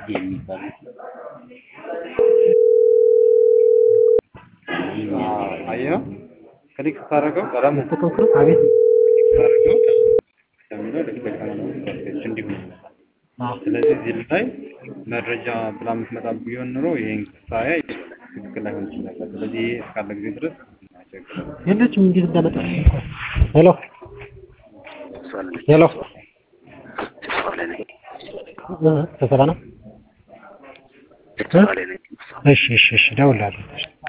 የሚባሉት አየህ ክሊክ ስታደርገው ቀለሙ ተከክሮ አቤት ስታደርገው ከሚለው ልክ በቀለሙ ሰርፌስ እንዲሁ ይመጣል። አዎ ስለዚህ እዚህ ላይ መረጃ ብላ የምትመጣ ቢሆን ኑሮ ይሄን ሳያይ ትክክል ላይሆን ይችል ነበር። ስለዚህ ይሄ እስካለ ጊዜ ድረስ አያስቸግርም። የለችም እንዴት እንዳመጣች ሄሎ ሄሎ እ ስብሰባ ነው እ? እሺ እሺ እሺ እደውልልሃለሁ